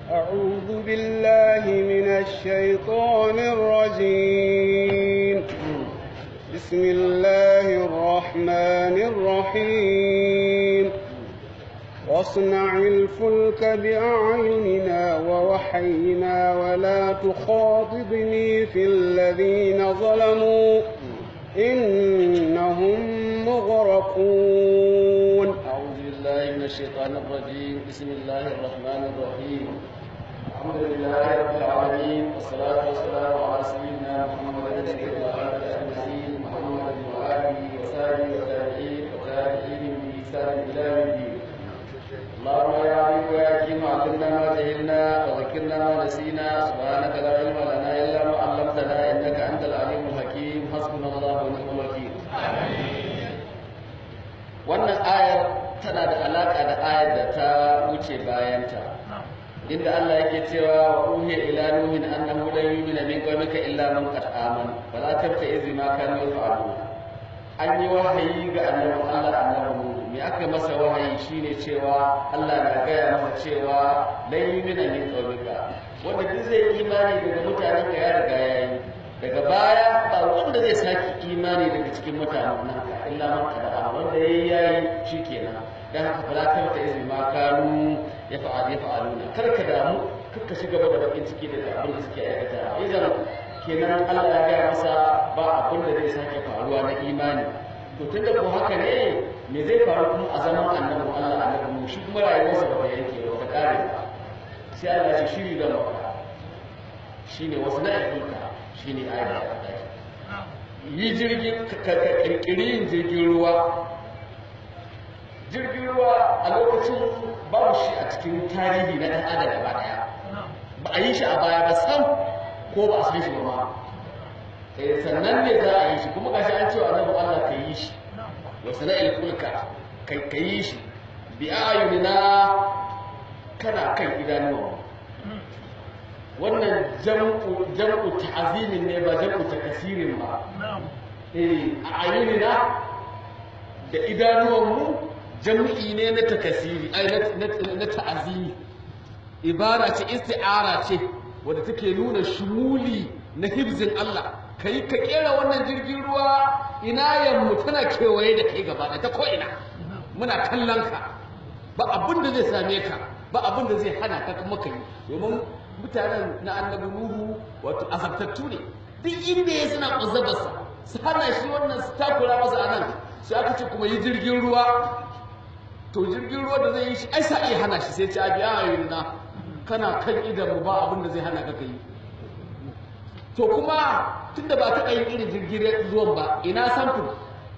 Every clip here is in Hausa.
أعوذ بالله من الشيطان الرجيم بسم الله الرحمن الرحيم واصنع الفلك بأعيننا ووحينا ولا تخاطبني في الذين ظلموا إنهم مغرقون أعوذ بالله من الشيطان الرجيم بسم الله الرحمن الرحيم الحمد لله رب العالمين والصلاة والسلام على سيدنا محمد سيد العالم أجمعين محمد وآله وصحبه وتابعين وتابعين بإحسان إلى يوم الدين اللهم يا عليم ويا حكيم علمنا ما جهلنا وذكرنا ما نسينا سبحانك لا علم لنا إلا ما علمتنا إنك أنت العليم الحكيم حسبنا الله ونعم الوكيل wannan ayar tana da alaka da ayar da ta wuce bayanta inda Allah yake cewa wa uhiya ila nuhin annahu lan yu'mina min qawmika illa man qad amana fala tabta'iz bima kanu yaf'alun an yi wahayi ga annabi Allah annabi Nuhu me aka masa wahayi shine cewa Allah na gaya masa cewa lan yu'mina min qawmika wanda duk zai imani daga mutanen ka ya riga yayi daga baya ba wanda zai saki imani daga cikin mutanen nan illa man qad amana wanda yayi yayi shikenan dan haka fala tabta'iz bima kanu ya fa'al ya fa'aluna kar ka damu kar ka shiga da bakin ciki da abin da suke aikata idan kenan Allah ya gaya masa ba abin da zai sake faruwa na imani to tunda ko haka ne me zai faru kuma a zaman annabi Allah annabi mu shi kuma rayuwarsa ba ta yanke ba ta kare ba sai Allah ya shiri da maka shine wasu na ilka shine ayat da ta yi jirgin ka kirkiri yin jirgin ruwa jirgin ruwa a lokacin babu shi a cikin tarihi na ɗan adam gaba ɗaya ba a yi shi a baya ba sam ko ba a san shi ba ma eh sannan ne za a yi shi kuma gashi an cewa annabi Allah ka yi shi wa sana'il kulka kai ka yi shi bi ayunina kana kan idanuwa wannan jam'u jam'u ta'zimin ne ba jam'u takasirin ba eh a ayunina da idanuwan mu jam'i ne na takasiri ai na ta'azimi ibara ce isti'ara ce wadda take nuna shumuli na hibzin Allah kai ka kera wannan jirgin ruwa ina yammu tana kewaye da kai gaba ta ko ina muna kallon ka ba abin da zai same ka ba abin da zai hana ka kuma kai domin mutanen na annabi nuhu wato azabtattu ne duk inda ya suna kuzabarsa su hana shi wannan su takura masa anan sai aka ce kuma yi jirgin ruwa to jirgin ruwa da zai yi shi ai sa iya hana shi sai ce abi ayyuna kana kan idan mu ba abin da zai hana ka kai to kuma tunda ba ta yin irin jirgin ruwan ba ina samfur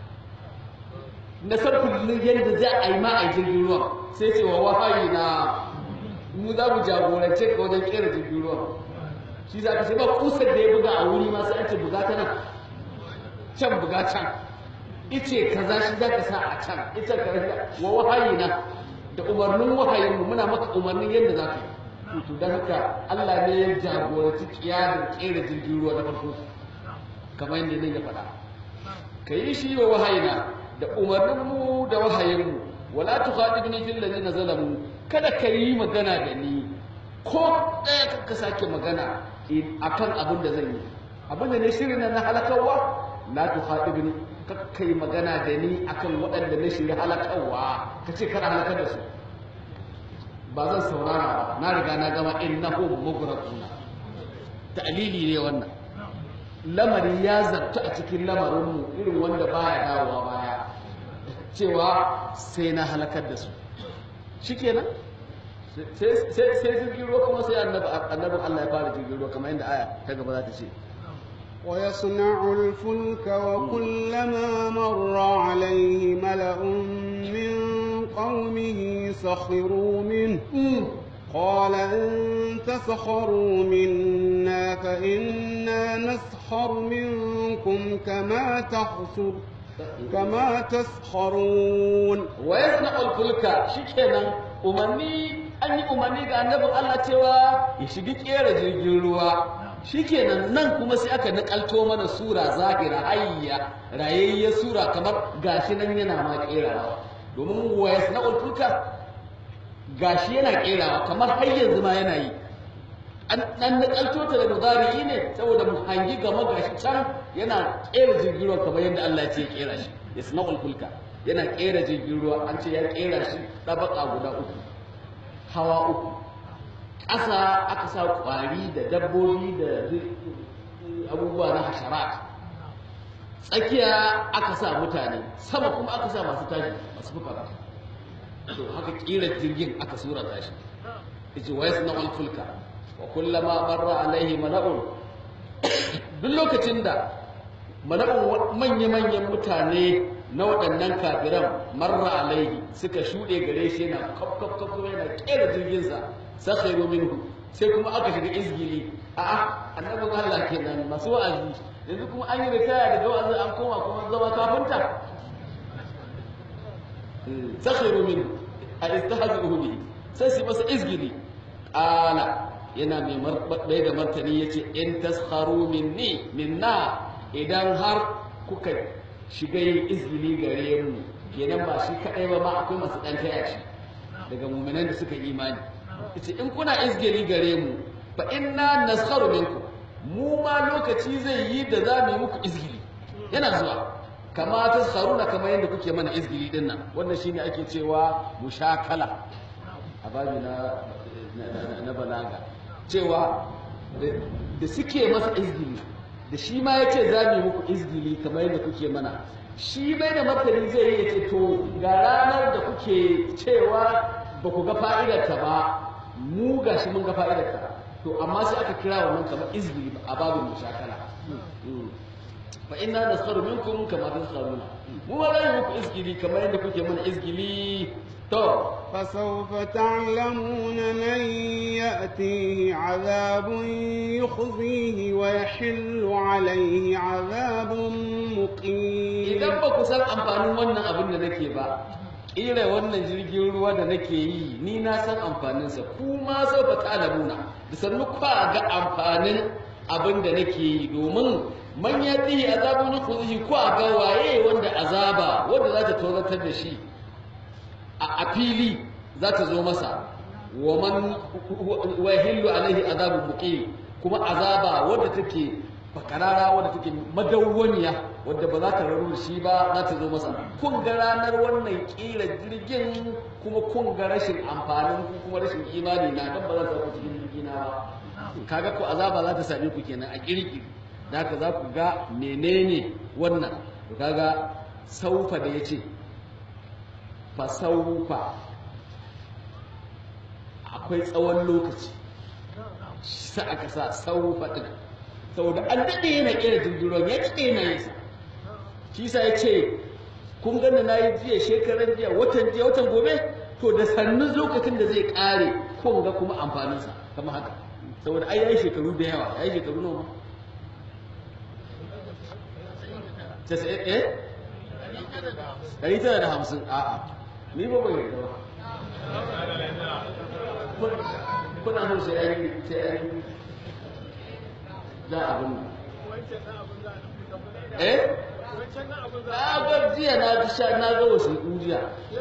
na samfur yadda za a yi ma a jirgin ruwan sai ce wa wahayi na mu za mu jagorance ka wajen kera jirgin ruwan shi za ka ce ba kusar da ya buga a wuri ma sai an ce buga ta nan can buga can ice kaza shi za ka sa a can ita ka wa wahayi na da umarnin wahayin mu muna maka umarnin yadda za ka yi to don haka Allah ne ya jagoranci kiyarin kera jirgin ruwa na farko kamar yadda ne ya faɗa ka yi shi wa wahayina da umarnin mu da wahayin mu wala tukhadibni fil ladina zalamu kada ka yi magana da ni ko ɗaya ka sake magana akan abin da zan yi abin da ne shirin na halakarwa la tukhadibni kakka yi magana da ni akan waɗanda na shirya halakarwa ka ce kada halakar da su ba zan saurara ba na riga na gama innahu mughraquna ta'lili ne wannan lamari ya zarta a cikin lamarin mu irin wanda baya dawowa baya cewa sai na halakar da su shikenan sai sai sai jirgin ruwa kuma sai annabi annabin Allah ya fara jirgin ruwa kamar yadda aya ta gaba za ta ce ويصنع الفلك وكلما مر عليه ملأ من قومه سخروا منه قال إن تسخروا منا فإنا نسخر منكم كما تخسر كما تسخرون ويصنع الفلك شكرا umarni an yi umarni ga annabin Allah cewa ya shiga kera jirgin ruwa shikenan nan kuma sai aka nakalto mana sura zahira hayya rayayya sura kamar gashi nan yana ma kerawa domin wa yasna'ul fulka gashi yana kerawa kamar har yanzu ma yana yi an dan nakalto ta da mudari ne saboda mu hangi gama gashi can yana kera jirgin ruwa kamar yadda Allah ya ce ya kera shi yasna'ul fulka yana kera jirgin ruwa an ce ya kera shi dabaka guda uku hawa uku ƙasa aka sa ƙwari da dabbobi da abubuwa na hasharat tsakiya aka sa mutane sama kuma aka sa masu tashi masu fuka to haka kira jirgin aka surata shi yace wa yasna'ul fulka wa kullama marra alaihi mala'un duk lokacin da mala'un manya-manyan mutane na waɗannan kafiran marra alaihi suka shuɗe gare shi yana kaf kaf kaf yana kera jirginsa sakhiru minhu sai kuma aka shiga izgili a'a annabin Allah kenan masu wa'azi yanzu kuma an yi ritaya daga wa'azi an koma kuma zama kafinta sakhiru minhu a istahzi'uhu bihi sai su masa izgili qala yana mai marbaɗai da martani yace in taskharu minni minna idan har kuka shiga yin izgili gare mu kenan ba shi kadai ba ma akwai masu dan taya shi daga mu'minan da suka imani yace in kuna izgili gare mu fa inna naskharu minkum mu ma lokaci zai yi da za mu yi muku izgili yana zuwa kama taskharuna kamar yadda kuke mana izgili din nan wannan shine ake cewa mushakala a babi na na balaga cewa da suke masa izgili da shi ma ya ce za mu yi muku izgili kamar yadda kuke mana shi bai da martani zai yi ya ce to ga ranar da kuke cewa ba ku ga fa'idarta ba mu ga shi mun ga fa'idarta to amma sai aka kira wannan kamar izgili a babin mushakala fa inna naskharu minkum kama taskharuna mu ma za mu muku izgili kamar yadda kuke mana izgili to فسوف تعلمون من يأتيه عذاب يخزيه ويحل عليه عذاب مقيم idan ba ku san amfanin wannan abin da nake ba ƙira wannan jirgin ruwa da nake yi ni na san amfaninsa ku ma sau ba ta'lamuna da sannu kwa ga amfanin abin da nake yi domin man ya tihi azabun yukhzihi ko a ga waye wanda azaba wanda za ta tozatar da shi a fili za ta zo masa wa man wa yahillu alaihi azabun muqim kuma azaba wadda take bakarara wadda take madawwaniya wadda ba za ta raru da shi ba za ta zo masa kun ga ranar wannan kira jirgin kuma kun ga rashin amfanin ku kuma rashin imani na dan ba za ta ku cikin jirgi na ba kaga ku azaba za ta same ku kenan a kirkiri da haka za ku ga menene wannan to kaga saufa da yace fa saufa akwai tsawon lokaci sai aka sa saufa din saboda an daɗe yana ƙera jirgin ruwan ya daɗe yana yin sa shi sa ya ce kun gani na yi jiya shekaran jiya watan jiya watan gobe to da sannu lokacin da zai ƙare kun ga kuma amfaninsa kama haka saboda ai yayi shekaru da yawa yayi shekaru nawa eh ɗari tara da hamsin a'a ni ba bai yarda ba kuna so sai an yi sai an yi za a bin eh na ga jiya na ga sha na ga wasu jiya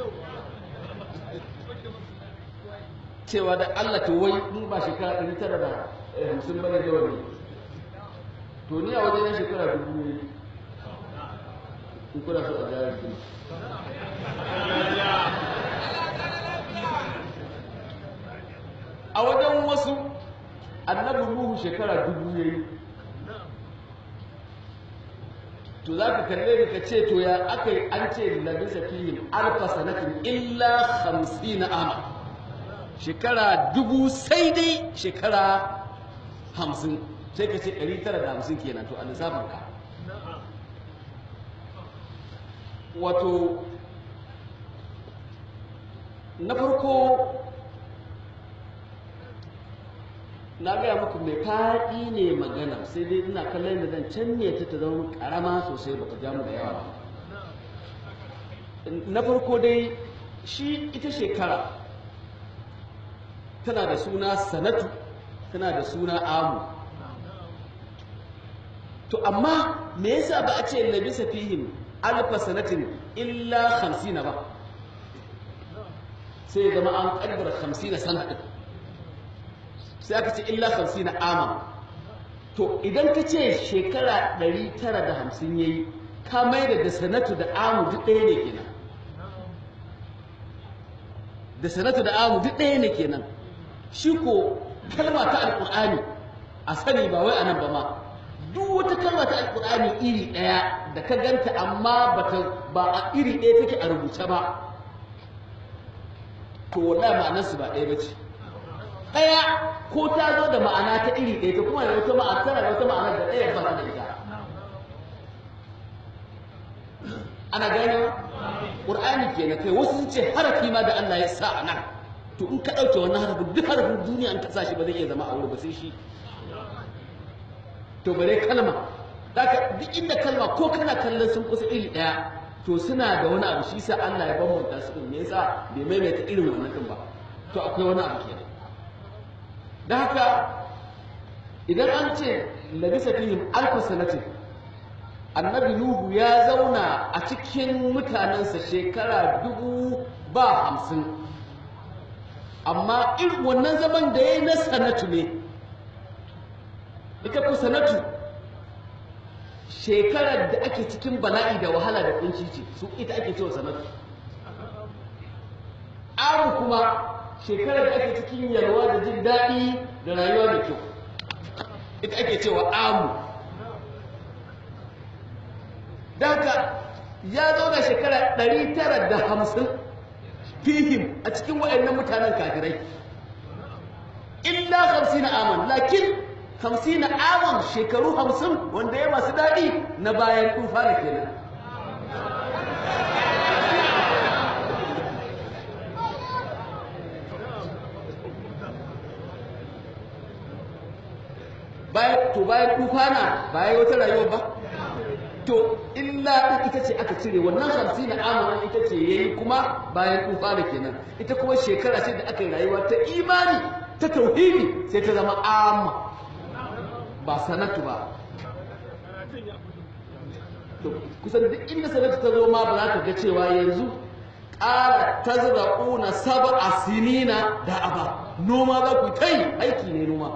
cewa da Allah to wai in ba shekara ɗari tara da hamsin bane da wani to ni a wajen shekara dubu ne in kuna so a jari a wajen wasu annabi Nuhu shekara dubu ya yi to za ka kalle ka ce to ya aka yi an ce labisa fihim alfa sanatin illa hamsin ama shekara dubu sai dai shekara hamsin sai ka ce ɗari tara da hamsin kenan to a lissafin ka wato na farko na gaya muku mai faɗi ne magana sai dai ina kallon da zan canne ta ta zama ƙarama sosai ba ta ja mu da yawa ba na farko dai shi ita shekara tana da suna sanatu tana da suna amu to amma me yasa ba a ce labisa fihim alfa sanatin illa hamsina ba sai zama an kaddara hamsina sana ɗin sai aka ce illa 50 na ama to idan ka ce shekara 950 yayi ka mai da sanatu da amu duk ɗaya ne kenan da sanatu da amu duk ɗaya ne kenan shi ko kalma ta alƙur'ani a sani ba wai anan ba ma duk wata kalma ta alƙur'ani iri ɗaya da ka ganta amma bata ba a iri ɗaya take a rubuce ba to wallahi ma'anar su ba ɗaya ba ce ɗaya ko ta zo da ma'ana ta iri ɗaya ta kuma da wata ma'ana tana da wata ma'ana da ɗaya ba ta da ita ana gane ƙur'ani kenan kai wasu sun ce harafi ma da Allah ya sa a nan to in ka ɗauke wannan harafin duk harafin duniya in ka sa shi ba zai iya zama a wuri ba sai shi to bare kalma daga duk inda kalma ko kana kallon sun kusa iri ɗaya to suna da wani abu shi sa Allah ya bambanta su din me yasa bai maimaita irin wannan din ba to akwai wani abu kenan da haka idan an ce labisa fihim alfa sanatin annabi nuhu ya zauna a cikin mutanensa shekara dubu ba hamsin amma irin wannan zaman da ya yi na sanatu ne ita ku sanatu shekarar da ake cikin bala'i da wahala da kunci ce su ita ake cewa sanatu amu kuma shekarar da ake cikin yalwa da jin daɗi da rayuwa da kyau ita ake cewa amu daga ya zauna shekara 950 fihim a cikin waɗannan mutanen kafirai illa 50 aman lakin 50 aman shekaru 50 wanda ya masu daɗi na bayan tufa da kenan bayan to bayan tufana bayan wata rayuwa ba to illa ita ce aka cire wannan hamsin na amarin ita ce yayi kuma bayan tufa da kenan ita kuma shekara ce da aka yi rayuwa ta imani ta tauhidi sai ta zama amma ba sanatu ba to kusan duk inda sanatu ta zo ma ba za ka ga cewa yanzu ƙara ta zira'una saba a sinina da aba noma za ku ta yi aiki ne noma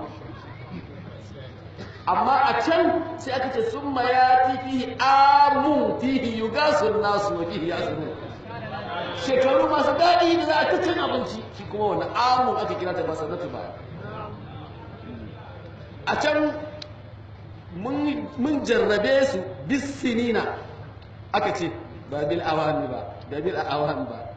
amma a can sai aka ce sun ma ya ti fihi amun fihi yugasun nasu wa fihi yasunun shekaru masu daɗi da za a ta cin abinci shi kuma wani amun aka kira ta ba sanatu ba a can mun jarrabe su bisinina aka ce ba bil awami ba da bil awami ba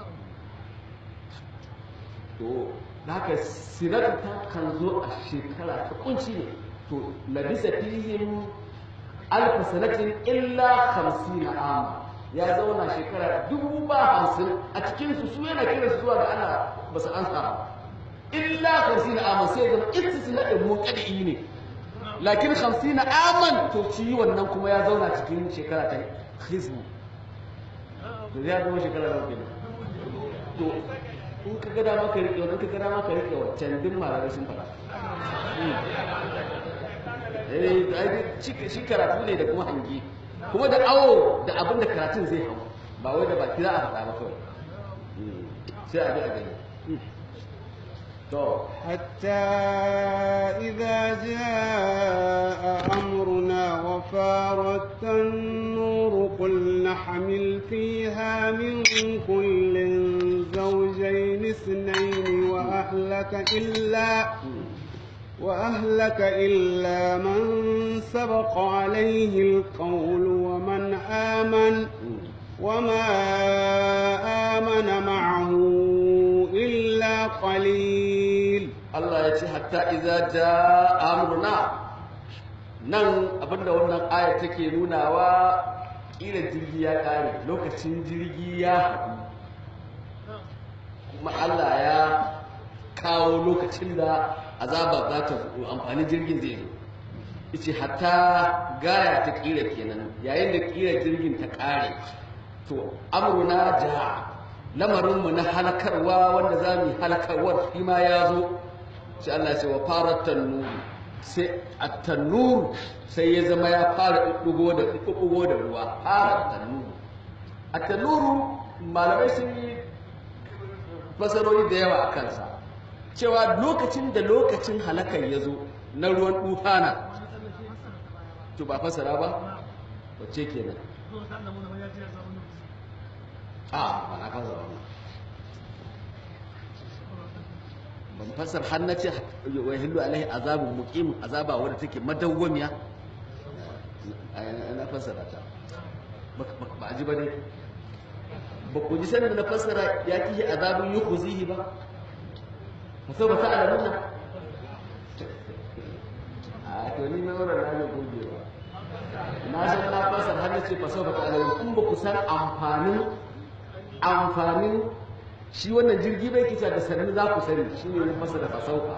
to haka sinatu ta kan zo a shekara ta kunci ne to labisa fihim alf sanatin illa 50 ama ya zauna shekara dubu ba hamsin a cikin su su yana kira su zuwa ga ana ba su ansa ba illa 50 ama sai zama istisna din muqaddi ne lakin 50 aman to ci wannan kuma ya zauna cikin shekara ta hizbu to ya zama shekara da kenan to in ka ga dama ka rike wannan ka ga dama ka rike wancan duk malamai sun fara shi karatu ne da kuma hangi kuma da awo da abin da karatun zai hau ba wai da baki za a faɗa ba kawai sai a bi a gani to حتى إذا جاء أمرنا وفارت النور قل نحمل فيها من كل زوجين اثنين وأهلك إلا وأهلك إلا من سبق عليه القول ومن آمن وما آمن معه إلا قليل Allah ya ce hatta idza jaa amruna nan abinda wannan aya take nunawa kila jirgi ya kare lokacin jirgi ya haɗu kuma Allah ya kawo lokacin da azaba za ta amfani jirgin zai zo yace hatta gaya ta kira kenan yayin da kira jirgin ta kare to amruna ja lamarin mu na halakarwa wanda za mu halakarwar shi ma ya zo sai Allah ya ce wa farat tanur sai at-tanur sai ya zama ya fara dugo da dugo da ruwa farat tanur at-tanur malamai sun yi fasarori da yawa a kansa cewa lokacin da lokacin halakar ya zo na ruwan dufana to ba fasara ba wacce kenan a ba na fasara ba ban fasar har na ce wa hillu alaihi azabun muqim azaba wadda take madawwamiya na fasara ta ba a ji ba ne ba ku ji sanin na fasara ya kihi azabun yukhzihi ba fa sau ba ta alamuna a to ni na wurin na goge ba na san na fasar har na ce fa sau ba ta alamuna in ba ku san amfanin amfanin shi wannan jirgi bai kica da sannu za ku sani shi ne ya fasa da fasauka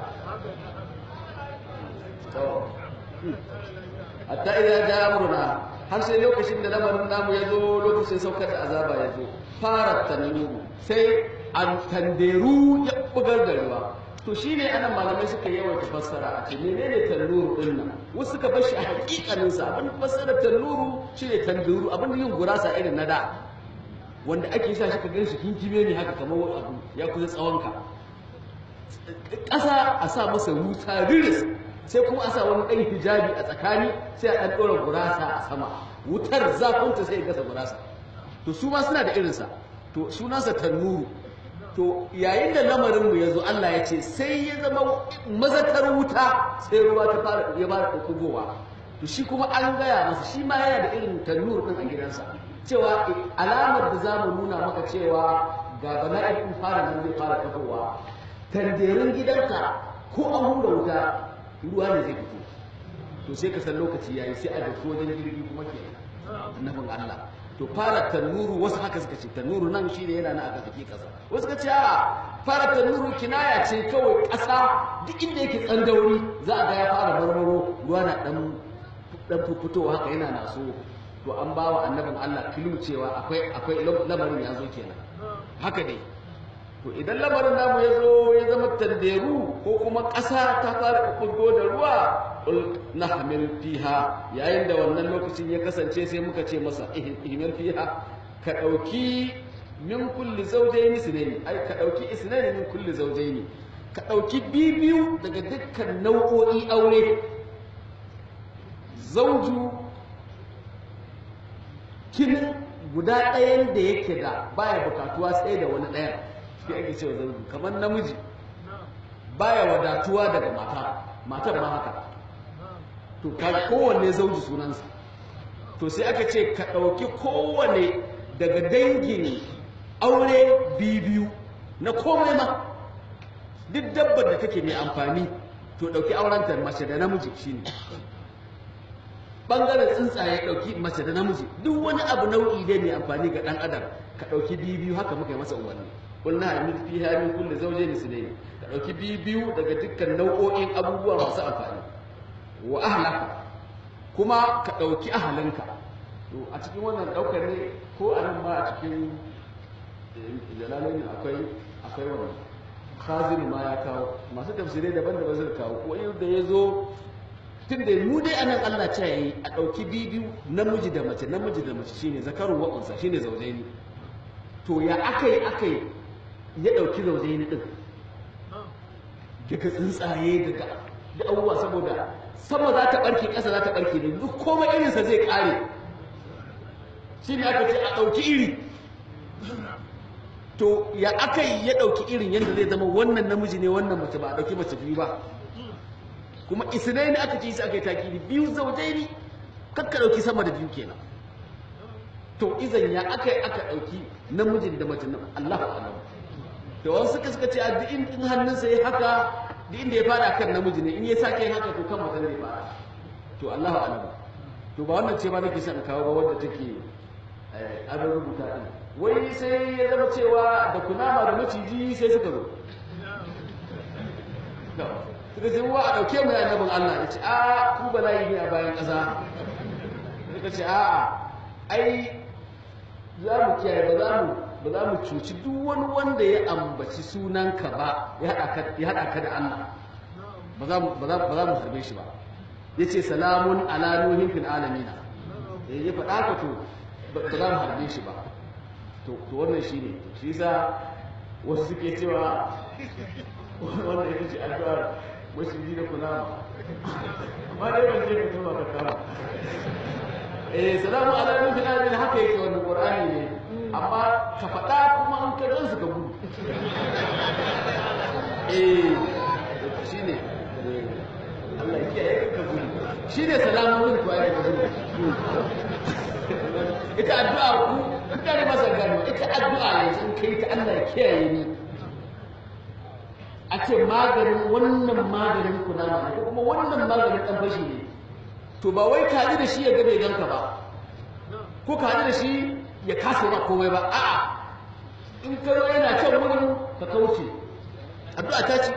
hatta idan ja amruna har sai lokacin da lamarin namu ya zo lokacin saukar da azaba ya zo fara tanuru sai an tanderu ya bugar da ruwa to shi ne anan malamai suka yawaita fassara a ce menene tanuru din nan wasu suka bar shi a hakikanin sa abin fassara tanuru shine tanderu abin yin gurasa irin na da wanda ake sa shi ka gan shi kinkime ne haka kamar wani abu ya kusa tsawonka ƙasa a sa masa wuta riris sai kuma a sa wani ɗan hijabi a tsakani sai a ɗan ɗora gurasa a sama wutar zafinta sai ya gasa gurasa to su ma suna da irinsa to sunansa tannuru to yayin da lamarinmu ya zo Allah ya ce sai ya zama mazatar wuta sai ruwa ta fara ya fara ɗaukowa to shi kuma an gaya masa shi ma yana da irin tannuru ɗin a gidansa cewa alamar da za mu nuna maka cewa ga bala'in fara nan zai fara tafowa tanderin gidanka ko an hura wuta ruwa ne zai fito to sai ka san lokaci yayi sai a dauki wajen jirgi kuma ke annabin Allah to fara tanuru wasu haka suka ce tanuru nan shi ne yana na aka fake kasa wasu ka ce a fara tanuru kinaya ce kawai kasa duk inda yake tsandauri za a ga ya fara marmaro ruwa na dan dan fitowa haka yana naso to an ba wa annabin Allah kilu cewa akwai akwai lamarin ya zo kenan haka dai to idan lamarin namu ya zo ya zama tanderu ko kuma ƙasa ta fara kulgo da ruwa ul nahmil fiha yayin da wannan lokacin ya kasance sai muka ce masa ihmil fiha ka dauki min kulli zawjayn isnayn ai ka dauki isnayn min kulli zawjayn ka dauki bibiyu daga dukkan nau'o'i aure zauju kinin guda ɗayan da yake da baya bukatuwa sai da wani ɗayan shi ake cewa zauju kamar namiji baya wadatuwa daga mata matar ma haka to ka kowanne zauji sunansa to sai aka ce ka ɗauki kowanne daga dangin aure biyu na komai ma duk dabbar da take mai amfani to ɗauki aurenta mace da namiji shine bangaren tsuntsaye ɗauki mace da namiji duk wani abu nau'i dai mai amfani ga ɗan adam ka ɗauki biyu biyu haka muka yi masa umarni kul na hamil fi hamin kulli zawjayn isnayn ka ɗauki biyu biyu daga dukkan nau'o'in abubuwa masu amfani wa ahlaka kuma ka ɗauki ahalinka to a cikin wannan ɗaukar ne ko a nan ma a cikin jalalai akwai akwai wannan khazin ma ya kawo masu tafsirai daban-daban suka kawo ko yadda ya zo tun da mu dai anan Allah ce yayi a ɗauki bibiyu namiji da mace namiji da mace shine zakarun wa unsa shine zaujaini to ya akai akai ya ɗauki zaujaini din daga tsuntsaye daga da abubuwa saboda sama za ta ɓarke ƙasa za ta ɓarke ne duk komai irinsa zai ƙare shi ne aka ce a ɗauki iri to ya aka yi ya ɗauki irin yadda zai zama wannan namiji ne wannan mace ba a ɗauki mace biyu ba kuma isnai ne aka ce su aka yi takiri biyu zaujai ne kakka ɗauki sama da biyu kenan to izan ya aka yi aka ɗauki namijin da mace Allah alam to wasu suka suka ce a duk in hannunsa ya haka duk inda ya fara kan namiji ne in ya sake yin haka to kan mace ne fara to Allahu alam to ba wannan ce ba nake son kawo ba wanda take an rubuta din wai sai ya zama cewa da kunama da maciji sai suka zo suka ce wa a ɗauke mu annabin Allah ya ce a ku bala'i ne a bayan ƙasa suka ce a'a ai za mu kiyaye ba za mu ba za mu cuci duk wani wanda ya ambaci sunanka ba ya haɗa ka da Allah ba za mu harbe shi ba ya ce salamun ala nuhin fil alamina ya faɗa ka to ba za mu harbe shi ba to wannan shi ne shi sa wasu suke cewa wannan ita ce addu'ar maciji da kunama amma dai ban je ka tuba ka kama eh salamu ala nufin alamin haka yake wannan qur'ani ne amma ka faɗa kuma an ka gansu ka gudu eh shine Allah ya kiyaye ka gudu shine salamun ku ai ka gudu ita addu'a ku kare masa gano ita addu'a yanzu in kai ta Allah ya kiyaye ni a ce maganin wannan maganin kunama ne ko kuma wannan maganin dan fashi ne to ba wai ka ji da shi ya ga bai ganka ba ko ka ji da shi ya kasa ma komai ba a'a in ka zo yana can wurin ka kauce addu'a ta ce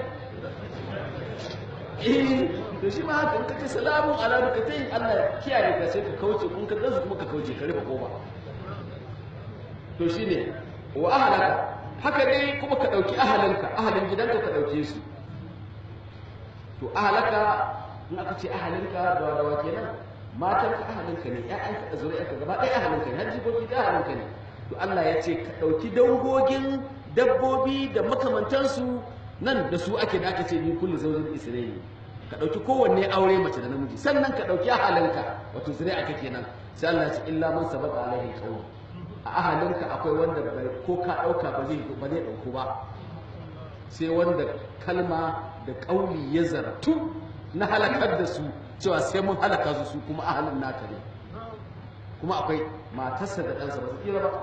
eh to shi ma haka in ka ce salamu ala ka tayi Allah ya kiyaye ka sai ka kauce kun ka gansu kuma ka kauce ka rufe kofa to shine wa ahlaka haka dai kuma ka dauki ahalinka ahalin gidanka ka dauke su to ahlaka in aka ce ahalinka da dawa kenan matanka ahalinka ne ƴaƴanka da zuriyarka gaba ɗaya ahalinka ne har jikoki da ahalinka ne to Allah ya ce ka dauki dangogin dabbobi da makamantansu nan da su ake da aka ce ni kullu zaujin isra'ili ka dauki kowanne aure mace da namiji sannan ka dauki ahalinka wato zuri'a kenan sai Allah ya ce illa man sabaqa alaihi qawl a ahalinka akwai wanda ko ka ɗauka ba zai ba zai ɗauku ba sai wanda kalma da ƙauli ya zartu na halakar da su cewa sai mun halaka su su kuma ahalin naka ne kuma akwai matarsa da ɗansa ba su kira ba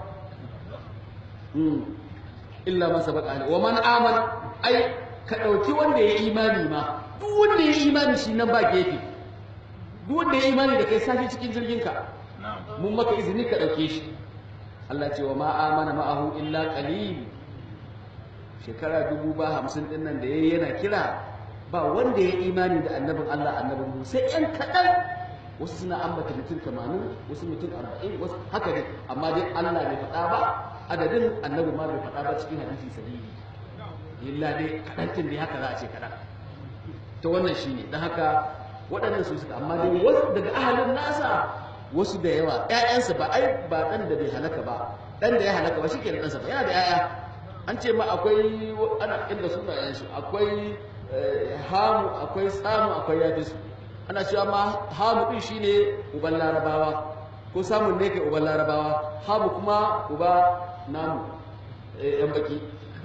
illa man sabaqa alaihi wa man amana ai ka ɗauki wanda ya imani ma duk wanda ya imani shi nan ba gefe duk wanda ya imani da kai sashi cikin jirgin ka mun maka izini ka ɗauke shi Allah ce wa ma amana ma'ahu illa qalil shekara dubu ba hamsin din nan da yayi yana kira ba wanda ya imani da annabin Allah annabin mu sai ɗan kaɗan wasu suna ambata mutum 80 wasu mutum 40 wasu haka ne amma dai Allah bai faɗa ba adadin annabi ma bai faɗa ba cikin hadisi sahihi illa dai kaɗan dai haka za a ce kaɗan ta wannan shine dan haka waɗannan su suka amma dai wasu daga ahalin nasa wasu da yawa ƴaƴansa ba ai ba ɗan da bai halaka ba ɗan da ya halaka ba shike ɗansa ba yana da ƴaƴa an ce ma akwai ana inda sunayensu akwai hamu akwai samu akwai yafisu ana cewa ma hamu din shine uban larabawa ko samun ne ke uban larabawa hamu kuma uba namu yan baki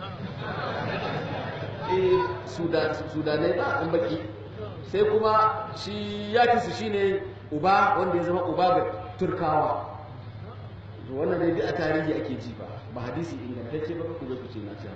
sudanai ba yan baki sai kuma shi yafisu shine uba wanda ya zama uba ga turkawa wannan dai a tarihi ake ji ba ba hadisi ingantacce ba ku ku ce na ce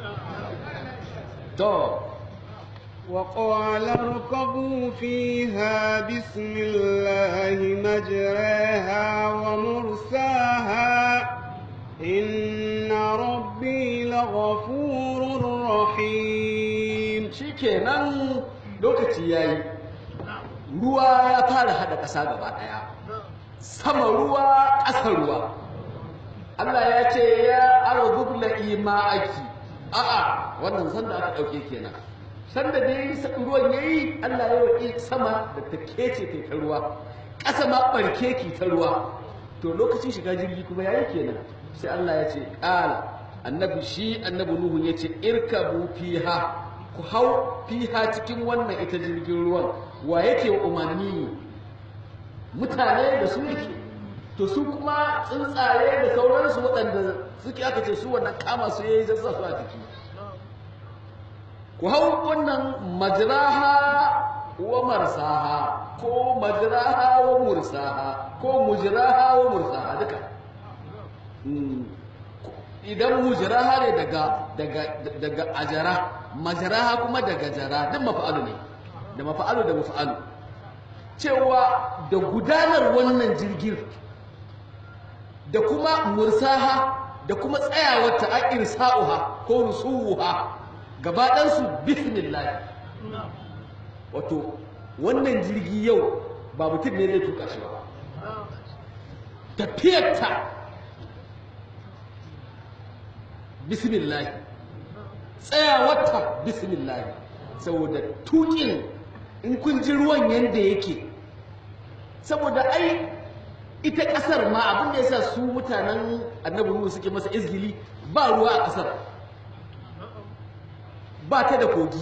to وقال اركبوا فيها بسم الله مجراها ومرساها إن ربي لغفور رحيم shikenan lokaci yayi ruwa ya fara hada ƙasa gaba ɗaya sama ruwa ƙasa ruwa Allah ya ce ya arzu la ma'aki a'a wannan sanda aka ɗauke kenan sanda da yayi ruwan yayi Allah ya roƙi sama da ta kece ta ta ruwa ƙasa ma barke ki ta ruwa to lokacin shiga jirgi kuma yayi kenan sai Allah ya ce qala annabi shi annabi nuhu ya ce irkabu fiha ku hau fiha cikin wannan ita jirgin ruwan wa yake wa umarni mutane da su yake to su kuma tsuntsaye da sauransu waɗanda suke aka ce su wannan kama su yayi zasa su a ciki ku hau wannan majraha wa marsaha ko majraha wa mursaha ko mujraha wa mursaha duka idan mujraha ne daga daga daga ajara majraha kuma daga jara duk mafa'alu ne da mafa'alu da mafa'alu cewa da gudanar wannan jirgin da kuma mursaha da kuma tsayawarta a irsa'uha ko rusuha gaba ɗansu bismillah wato wannan jirgi yau ba mutum ne zai tuka shi ba tafiyarta bismillah tsayawarta bismillah saboda tukin in kun ji ruwan yadda yake saboda ai ita ƙasar ma abin da ya sa su mutanen annabi Nuhu suke masa izgili ba ruwa a ƙasar ba ta da kogi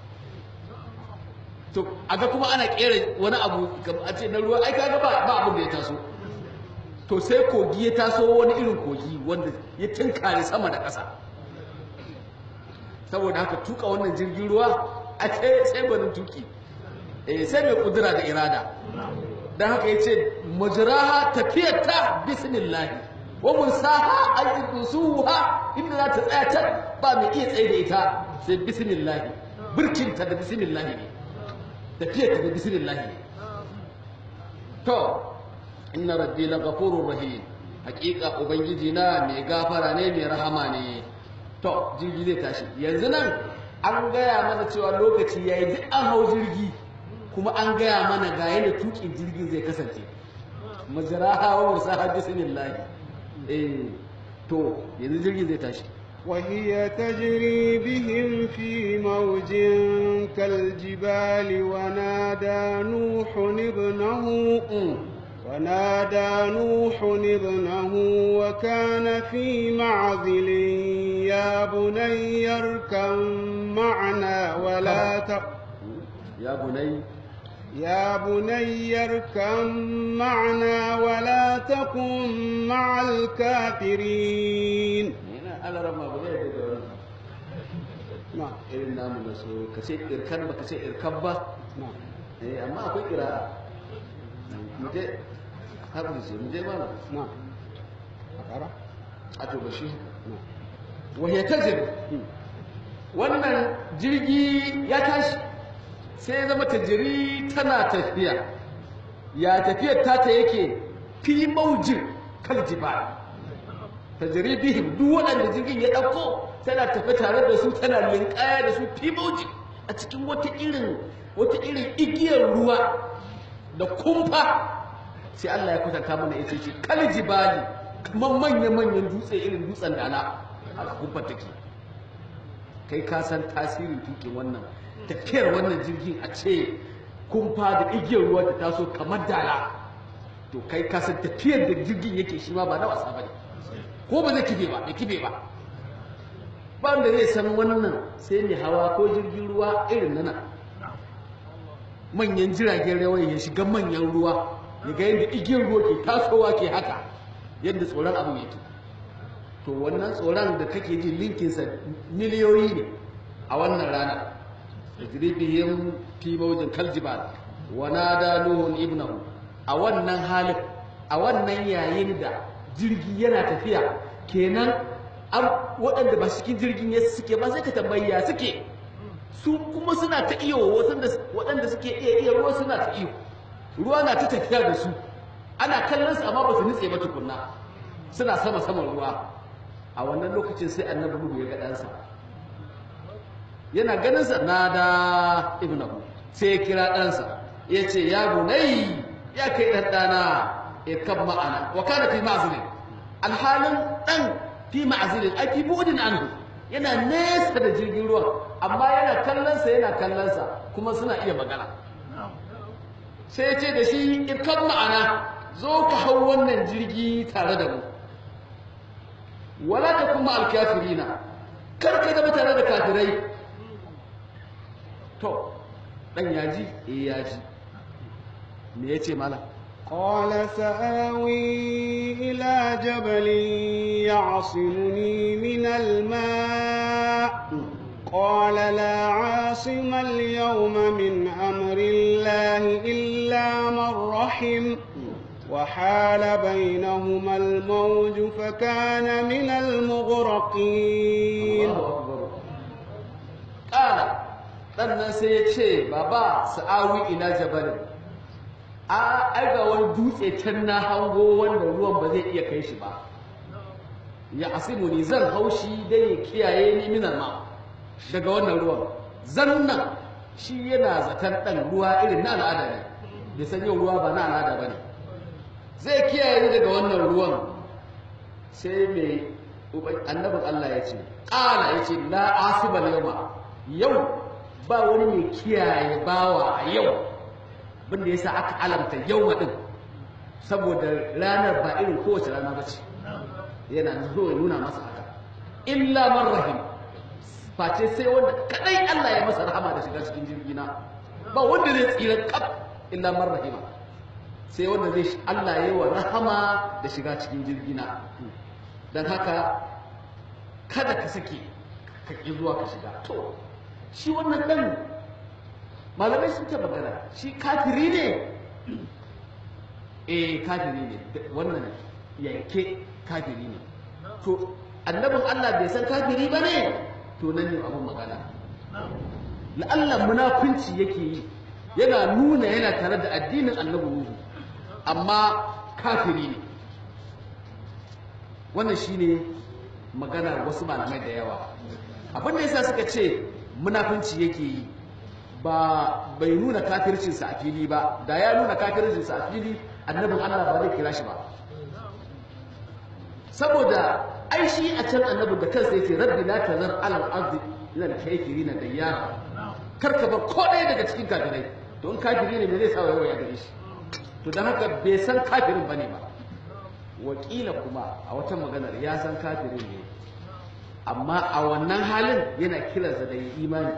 to aga kuma ana kera wani abu a ce na ruwa ai kaga ba ba abin da ya taso to sai kogi ya taso wani irin kogi wanda ya tunkare sama da ƙasa saboda haka tuka wannan jirgin ruwa a ce sai gwanin tuki eh sai mai kudura da irada dan haka yace majraha tafiyata bismillah wa mursaha ajdusuha inda za ta tsaya ta ba mai iya tsaye da ita sai bismillah birkinta da bismillah ne tafiyarta da bismillah ne to inna rabbi laghafurur rahim hakika ubangiji na mai gafara ne mai rahama ne to jirgi zai tashi yanzu nan an gaya mana cewa lokaci yayi duk an hau jirgi kuma an gaya mana ga yadda tukin jirgin zai kasance majraha wa mursaha bismillah eh to yanzu jirgin zai tashi وهي تجري بهم في موج كالجبال ونادى نوح ابنه ونادى نوح ابنه وكان في معزل يا بني اركب معنا ولا ت... يا بني يا بني اركب معنا ولا تكن مع الكافرين ala rama ba zai da wannan na irin namu na so ka ce irkan ba ka ce irkan ba na eh amma akwai kira mu je haɗu ce mu je mana na a ƙara a to bashi na wahya tajir wannan jirgi ya tashi sai ya zama tajiri tana tafiya ya tafiyar tata yake fi maujin kal jibal tajiri bihim duk waɗanda jirgin ya ɗauko tana tafi tare da su tana linkaya da su fi maujin a cikin wata irin wata irin igiyar ruwa da kumfa sai Allah ya kwatanta mana ita ce kal jibali kamar manya-manyan dutse irin dutsen dala a kumfa take kai ka san tasirin tukin wannan tafiyar wannan jirgin a ce kumfa da igiyar ruwa ta taso kamar dala to kai ka san tafiyar da jirgin yake shi ma ba na wasa bane ko ba zai kife ba bai kife ba ba wanda zai san wannan sai mai hawa ko jirgin ruwa irin nana manyan jiragen rawa ya shiga manyan ruwa ya ga yadda igiyar ruwa ke tasowa ke haka yadda tsoron abu yake to wannan tsoron da kake ji linkinsa miliyoyi ne a wannan rana tajribihim fi mawjin kaljibal wa nada nuhun ibnahu a wannan halin a wannan yayin da jirgi yana tafiya kenan an waɗanda ba cikin jirgin ya suke ba sai ka tambayi ya suke su kuma suna ta iyo waɗanda suke iya iya ruwa suna ta iyo ruwa na ta tafiya da su ana kallon su amma ba su nutse ba tukunna suna sama saman ruwa a wannan lokacin sai annabi nuhu ya ga ɗansa yana ganin sa nada ibnahu sai ya kira ɗansa ya ce ya bunai ya kai ɗan ɗana ya kan ma'ana wa kana fi ma'azilin alhalin ɗan fi ma'azilin ai fi bu'udin anhu yana nesa da jirgin ruwan amma yana kallonsa yana kallonsa kuma suna iya magana sai ya ce da shi irkan ma'ana zo ka hau wannan jirgi tare da mu wala ta kuma alkafirina kar ka zama tare da kafirai to dan yaji eh yaji me yace malam قال سآوي إلى جبل يعصمني من الماء قال لا عاصم اليوم من أمر الله إلا من رحم وحال بينهما الموج فكان من المغرقين قال ɗannan sai ya ce baba sa'awi ila jabalin a aiga wani dutse can na hango wanda ruwan ba zai iya kai shi ba ya asimu ni zan haushi dai ya kiyaye ni minan ma daga wannan ruwan zannan shi yana zaton ɗan ruwa irin na al'ada ne bai san yau ruwa ba na al'ada ba ne zai kiyaye ni daga wannan ruwan sai mai annabin Allah ya ce ƙala ya ce la asibal yau yau ba wani mai kiyaye bawa a yau abinda ya sa aka alamta yau din saboda ranar ba irin kowace rana ba ce yana zo ya nuna masa haka illa man rahim face sai wanda kadai Allah ya masa rahama da shiga cikin jirgi na ba wanda zai tsira kaf illa man rahima sai wanda zai Allah ya yi wa rahama da shiga cikin jirgi na dan haka kada ka sake ka ki zuwa ka shiga to shi wannan dan malamai sun ce magana shi kafiri ne eh kafiri ne wannan yanke kafiri ne to annabin Allah bai san kafiri ba ne to nan ne abin magana la'allah munafunci yake yi yana nuna yana tare da addinin annabi Nuhu amma kafiri ne wannan shine magana wasu malamai da yawa abin da yasa suka ce munafunci yake yi ba bai nuna kafircinsa a fili ba da ya nuna kafircinsa a fili annabin Allah ba zai kira shi ba saboda ai shi a can annabin da kansa yace rabbi la tazar ala al-ardi ila al-kafirin dayyara karka ba ko ɗaya daga cikin kafirai to in kafiri ne me zai sa wayo ya gare shi to dan haka bai san kafirin bane ba wakila kuma a wata maganar ya san kafirin ne amma a wannan halin yana kiransa da imani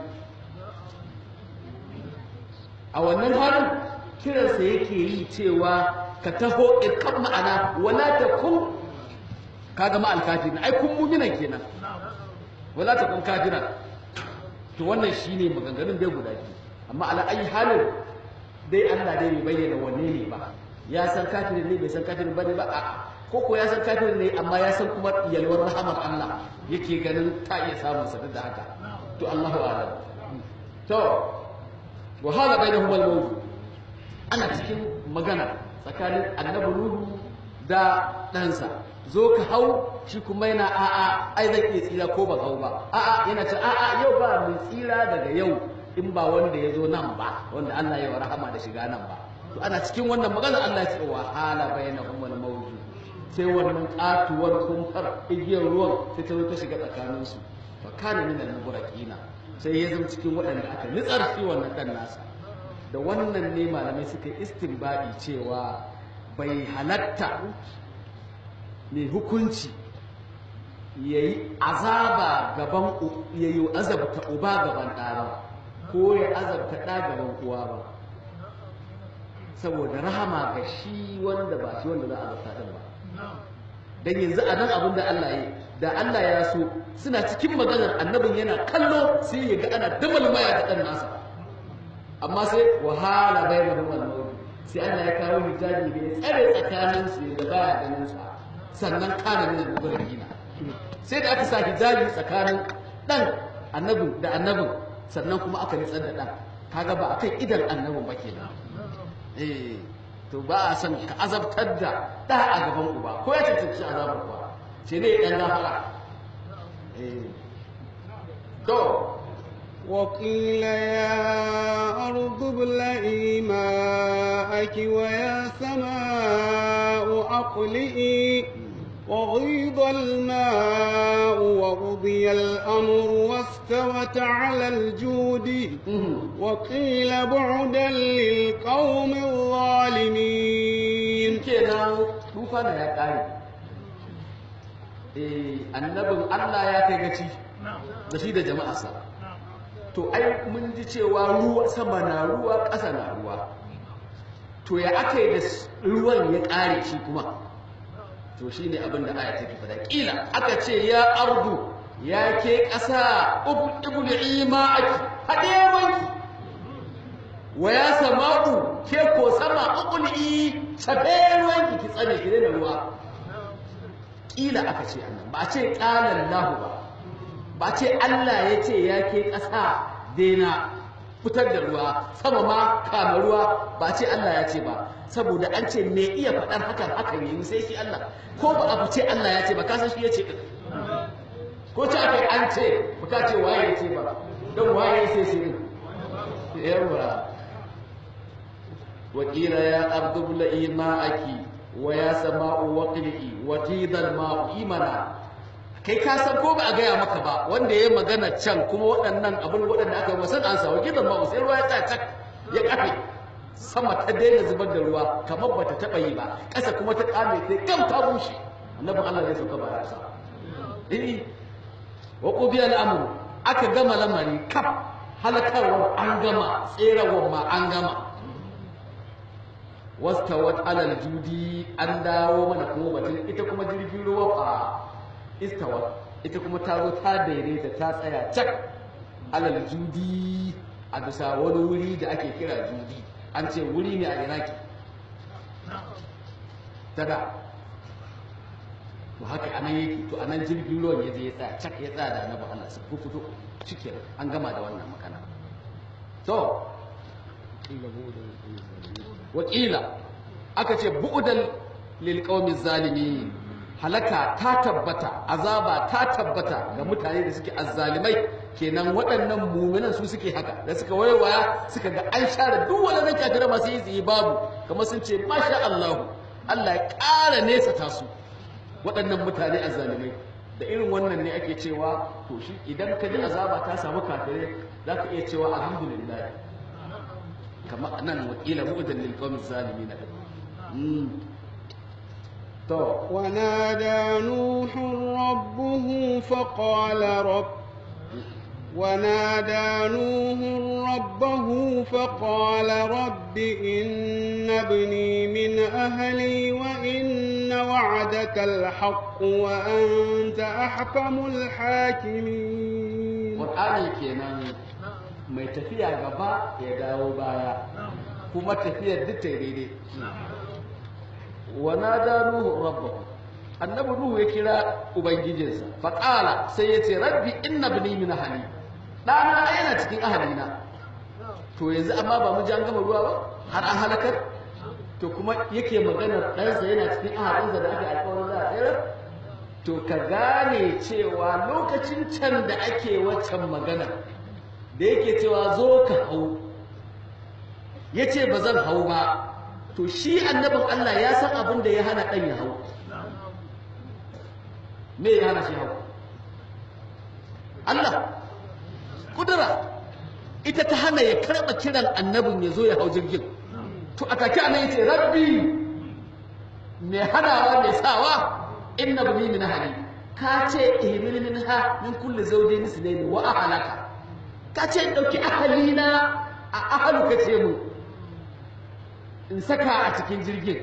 a wannan halin kiransa yake yi cewa ka taho irkan ma'ana wala ta kun kaga ma alkafirin ai kun muminan kenan wala ta kun kafiran to wannan shine maganganun dai guda biyu amma ala ayi halin dai Allah dai bai bayyana wanne ne ba ya san kafirin ne bai san kafirin bane ba a ko ko ya san kafirin ne amma ya san kuma yalwar rahamar Allah yake ganin ta iya samun sa da haka to Allahu a'lam to wa hala bainahum al-mawt ana cikin magana tsakanin annabi Nuhu da ɗansa zo ka hau shi kuma yana a'a ai zan iya tsira ko ban hau ba a'a yana ce a'a yau ba mai tsira daga yau in ba wanda ya zo nan ba wanda Allah ya wa rahama da shiga nan ba to ana cikin wannan magana Allah ya ce wa hala bainahum al-mawt sai wannan katuwar kumfar igiyar ruwan sai ta zo ta shiga tsakaninsu fa kana min al-mughraqina sai ya zama cikin waɗanda aka nitsar shi wannan ɗan nasa da wannan ne malamai suka yi istinbadi cewa bai halatta mai hukunci ya yi azaba gaban ya yi azabta uba gaban ɗa ba ko ya azabta ɗa gaban uwa ba saboda rahama ga shi wanda ba shi wanda za a azabta ɗin ba dan yanzu a nan abin da Allah ya da Allah ya so suna cikin maganar annabin yana kallo sai ya ga ana damalmaya da ɗan nasa amma sai wahala bai da ruwan sai Allah ya kawo hijabi da ya tsare tsakanin su da baya ganin sa sannan kana ne da gina sai da aka sa hijabi tsakanin dan annabin da annabin sannan kuma aka nitsar da dan kaga ba akan idan annabin ba kenan eh to ba a san ka azabtar da ɗa a gaban uba ko ya cancanci azabar uba sai dai ɗan gafara to وقيل يا أرض ابلعي ماءك ويا سماء أقلئي وغيض الماء وقضي الأمر واستوت على الجود وقيل بعدا للقوم الظالمين kenan tufana ya ƙare eh annabin Allah ya kai gaci da shi da jama'arsa to ai mun ji cewa ruwa sama na ruwa ƙasa na ruwa to ya aka yi da ruwan ya ƙare shi kuma to shi ne abin da aya take fada ƙila aka ce ya ardu ya ke ƙasa ibuli ma'aki haɗe wanki wa ya sama'u ke ko sama ibuli cafe ruwanki ki tsane ki da ruwa ƙila aka ce annan ba ce ƙalan lahu ba ba ce Allah ya ce ya ke ƙasa daina fitar da ruwa sama ma kama ruwa ba ce Allah ya ce ba saboda an ce me iya faɗar hakan hakan yi sai shi Allah ko ba abu ce Allah ya ce ba kasan shi ya ce ɗin ko ce aka an ce ba ka ce waye ya ce ba don waye sai shi ɗin yawa wakila ya ardu bla'i ma'aki wa ya sama'u waqli'i wa qidal ma'u imana kai ka san ko ba a gaya maka ba wanda ya magana can kuma waɗannan abin waɗanda aka yi wasan an sawa gidan ma sai ruwa ya tsaya cak ya kafe sama ta daina zubar da ruwa kamar bata taɓa yi ba ƙasa kuma ta ƙame sai gam ta bushe annabin Allah ya sauka ba sa eh wa qubiya al'amru aka gama lamari kaf halakarwar an gama tserawar ma an gama wastawat alal judi an dawo mana kuma batun ita kuma jirgin ruwa fa istawat ita kuma ta zo ta daidaita ta tsaya cak alal judi a bisa wani wuri da ake kira judi an ce wuri ne a iraki tada to haka anan yake to anan jirgin ruwan ya je ya tsaya cak ya tsaya da annabi Allah su fito cike an gama da wannan magana to wakila aka ce bu'udan lil qaumi zalimin halaka ta tabbata azaba ta tabbata ga mutane da suke azzalimai kenan waɗannan muminan su suke haka da suka waiwaya suka ga an share duk wani kafira masu yi tsaye babu kamar sun ce masha Allah Allah ya ƙara nesa ta su waɗannan mutane azzalimai da irin wannan ne ake cewa to shi idan ka ji azaba ta samu kafirai za ka iya cewa alhamdulillah kamar nan wakila mu'udan lil qawmi zalimin to ونادى نوح ربه فقال رب ونادى نوح ربه فقال رب إن ابني من أهلي وإن وعدك الحق وأنت أحكم الحاكمين Qur'ani kenan mai tafiya gaba ya dawo baya kuma tafiyar duk ta daidai wa nada nuhu rabbahu annabi nuhu ya kira ubangijinsa fa qala sai yace rabbi inna ibni min ahli dana yana cikin ahalina to yanzu amma ba mu ji an gama ruwa ba har an halakar to kuma yake maganar ɗansa yana cikin ahalinsa da aka alƙawarin za a tsayar to ka gane cewa lokacin can da ake waccan magana da yake cewa zo ka hau ya ce ba zan hau ba to shi annabin Allah ya san abin da ya hana ɗan ya hau me ya hana shi hau Allah kudura ita ta hana ya karɓa kiran annabin ya zo ya hau jirgin to a take anan yace rabbi mai hanawa mai sawa inna bani min ahli ka ce ihmil minha min kulli zawjayn isnayn wa ahlaka ka ce in dauki ahalina a ahalu ka ce mu in saka a cikin jirgin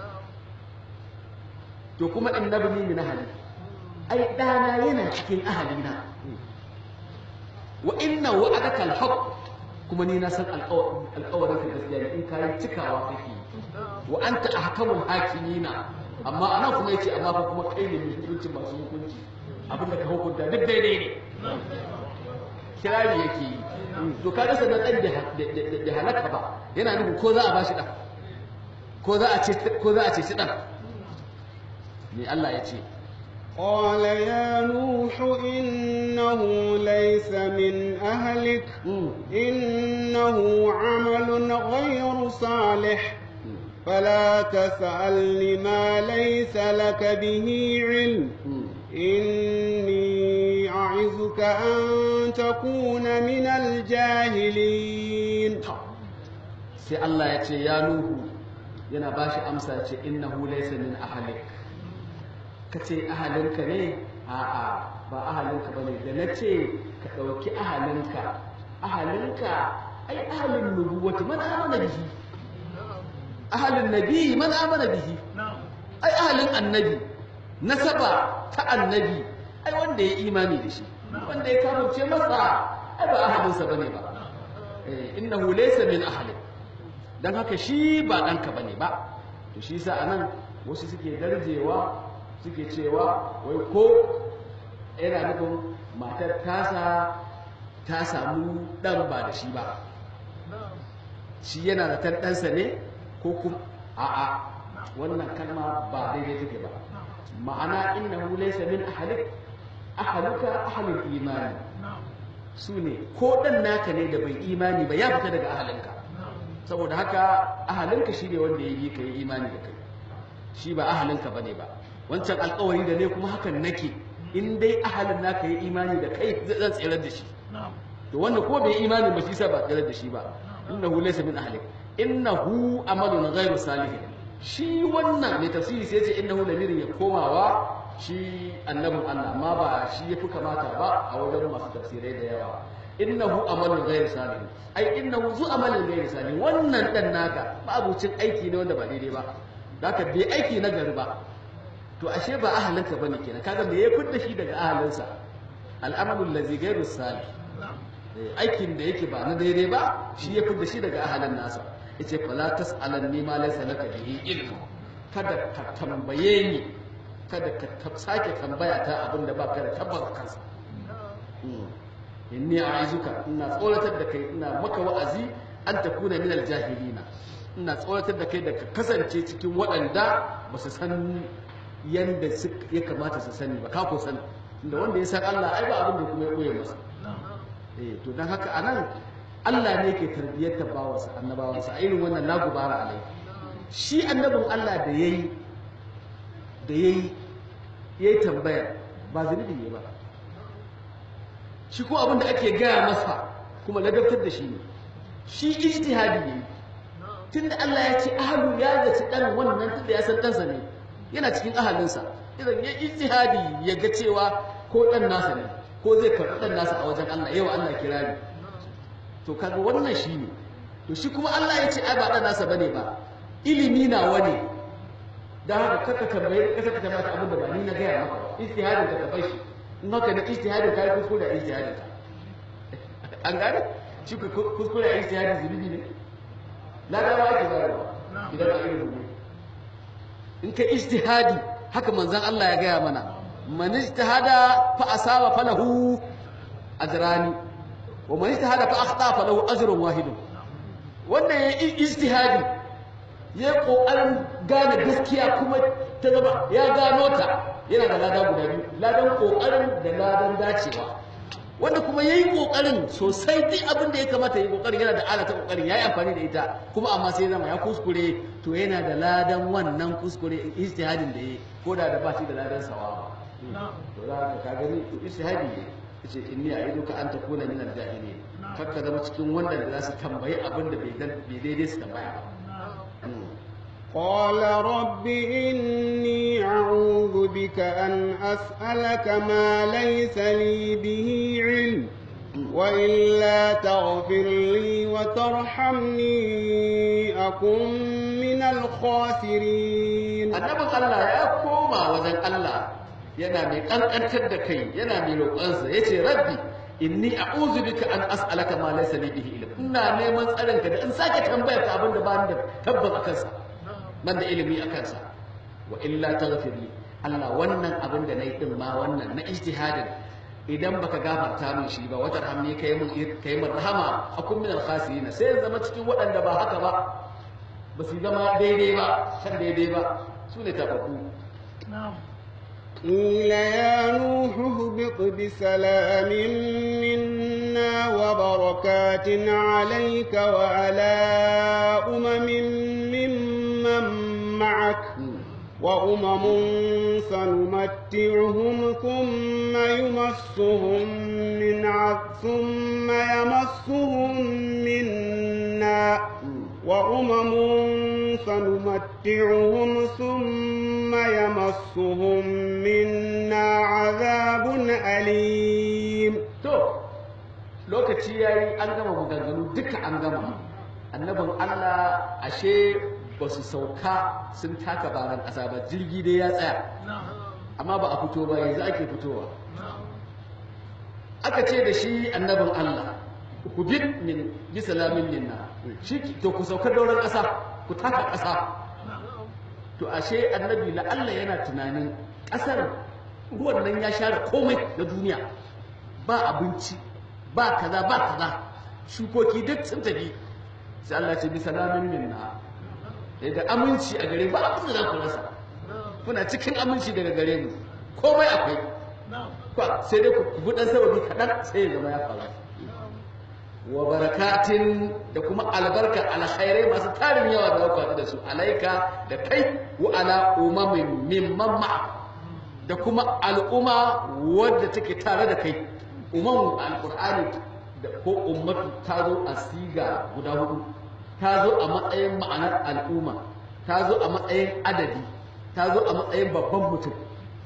to kuma inna bani min ahli ai dana yana cikin ahalina wa inna wa'adaka al-haqq kuma ni na san alƙawarin ka gaskiya ne in kayi cikawa kake wa anta ahkamul hakimina amma anan kuma yace amma fa kuma kai ne mai hukunci masu hukunci abin da ka hukunta duk daidai ne kirari yake yi to ka rasa na dan da halaka ba yana nufin ko za a bashi dan ko za a ce ko za a ce shi dan me Allah ya ce قال يا نوح إنه ليس من أهلك إنه عمل غير صالح فلا تسألني ما ليس لك به علم إني أعظك أن تكون من الجاهلين sai Allah ya ce ya Nuhu yana ba shi amsa ce innahu laysa min ahlik ka ce ahalinka ne a'a ba ahalinka bane da na ce ka ɗauki ahalinka ahalinka ai ahalin nubuwati man amana bihi ahalin nabi man amana bihi ai ahalin annabi nasaba ta annabi ai wanda ya imani da shi wanda ya kamance masa ai ba ahalinsa bane ba innahu laysa min ahlik dan haka shi ba ɗanka bane ba to shi yasa anan wasu suke darjewa suke cewa wai ko yana nufin matar tasa ta samu ɗan ba da shi ba shi yana da tan ɗansa ne ko kuma a'a wannan kalma ba daidai take ba ma'ana innahu laysa min ahlik ahluka ahlul imani su ne ko ɗan naka ne da bai imani ba ya fita daga ahalinka saboda haka ahalinka shi ne wanda ya yi ka yi imani da kai shi ba ahalinka ba ne ba wancan alkawari da ne kuma hakan nake in dai ahalin naka yi imani da kai zan tsirar da shi to wanda ko bai imani ba shi sa ba tsirar da shi ba innahu laysa min ahlik innahu amalun ghairu salih shi wannan mai tafsiri sai ya ce innahu lamirin ya komawa shi annabin Allah amma ba shi yafi kamata ba a wajen masu tafsirai da yawa innahu amalun ghayr salih ai innahu zu amalun ghayr salih wannan dan naka babucin aiki ne wanda ba daidai ba zaka bai aiki na gari ba to ashe ba ahalinka bane kenan kaga me ya fidda shi daga ahalinsa al'amalul ladzi ghayr salih aikin da yake ba na daidai ba shi ya fidda shi daga ahalin nasa yace fala tas'alanni ma laysa laka bihi ilmu kada ka tambaye ni kada ka sake tambaya ta abin da baka da tabbata kansa inni a'izuka ina tsoratar da kai ina maka wa'azi an takuna min aljahilina ina tsoratar da kai da ka kasance cikin waɗanda ba su san yanda ya kamata su sani ba ka ko sani da wanda ya san Allah ai ba abin da kuma ya koye masa eh to dan haka anan Allah ne ke tarbiyyar bawansa annabawansa a irin wannan la gubara alai shi annabin Allah da yayi da yayi yayi tambaya ba zunubi ne ba shi ko abin da ake gaya masa kuma ladabtar da shi ne shi ijtihadi ne tunda Allah ya ce ahlu ya zaci dan wannan tunda ya san ɗansa ne yana cikin ahalinsa idan ya ijtihadi ya ga cewa ko dan nasa ne ko zai karɓi dan nasa a wajen Allah yau Allah kirari to kaga wannan shi ne to shi kuma Allah ya ce ai ba dan nasa bane ba ilimi na wani dan haka kaka tambaye kaka tambaye abin da ba ni na gaya maka ijtihadin ka ka bar shi in haka na ijtihadin ka yi kuskure a ijtihadin ka an gane shi kuskure a ijtihadin zunubi ne na dama ake bayarwa idan a irin rubu in ka ijtihadi haka manzon Allah ya gaya mana man ijtihada fa asaba falahu ajrani wa man ijtihada fa akhta falahu ajrun wahidun wanda ya ijtihadi ya kokarin gane gaskiya kuma ta zama ya gano ta yana da lada guda biyu ladan kokarin da ladan dacewa wanda kuma yayi kokarin sosai duk abin da ya kamata yayi kokarin yana da ala ta kokarin yayi amfani da ita kuma amma sai zama ya kuskure to yana da ladan wannan kuskure ijtihadin da yayi ko da da ba shi da ladan sawa to za ka ka gani to ijtihadi ne yace inni a'iduka an takuna min al-jahilin kakka zama cikin wanda da za su tambayi abin da bai daidai su tambaya ba قال رب إني أعوذ بك أن أسألك ما ليس لي به علم وإلا تغفر لي وترحمني أكن من الخاسرين annabin Allah ya koma wajen Allah yana mai kankantar da kai yana mai roƙonsa yace rabbi inni a'udhu bika an as'alaka ma laysa li bihi ilm ina neman tsarin ka da in sake tambayar ka abin da ba ni da tabbas akan sa ban da ilimi akan sa wa illa taghfir li Allah wannan abin da nayi din ma wannan na ijtihadin idan baka gafarta min shi ba wata rahmi kai mun kai mun rahama akun min al-khasirin sai zama cikin waɗanda ba haka ba ba su zama daidai ba kan daidai ba su ne tababbu قيل يا نوح اهبط بسلام منا وبركات عليك وعلى أمم ممن معك وأمم سنمتعهم ثم يمسهم من عذ ثم يمسهم منا وأمم سنمتعهم ثم يمسهم منا عذاب أليم to lokaci yayi an gama maganganu duka an gama annabin Allah ashe ba su sauka sun taka baran ƙasa ba jirgi dai ya tsaya amma ba a fito ba yanzu ake fitowa aka ce da shi annabin Allah ku bi min bi salamin minna shi to ku sauka dauran ƙasa ku taka ƙasa to ashe annabi la Allah yana tunanin ƙasar ruwan nan ya share komai na duniya ba abinci ba kaza ba kaza shukoki duk sun tafi sai Allah ce bi salamin minna da aminci a gare ba abin da za ku rasa kuna cikin aminci daga gare mu komai akwai sai dai ku bi dan sababi kaɗan sai ya zama ya faru wa barakatin da kuma albarka alkhairai masu tarin yawa da ku da su alaika da kai wa ala umamin mimman ma'a da kuma al'umma wadda take tare da kai umman alqur'ani da ko ummatu ta zo a siga guda hudu ta zo a matsayin ma'anar al'umma ta zo a matsayin adadi ta zo a matsayin babban mutum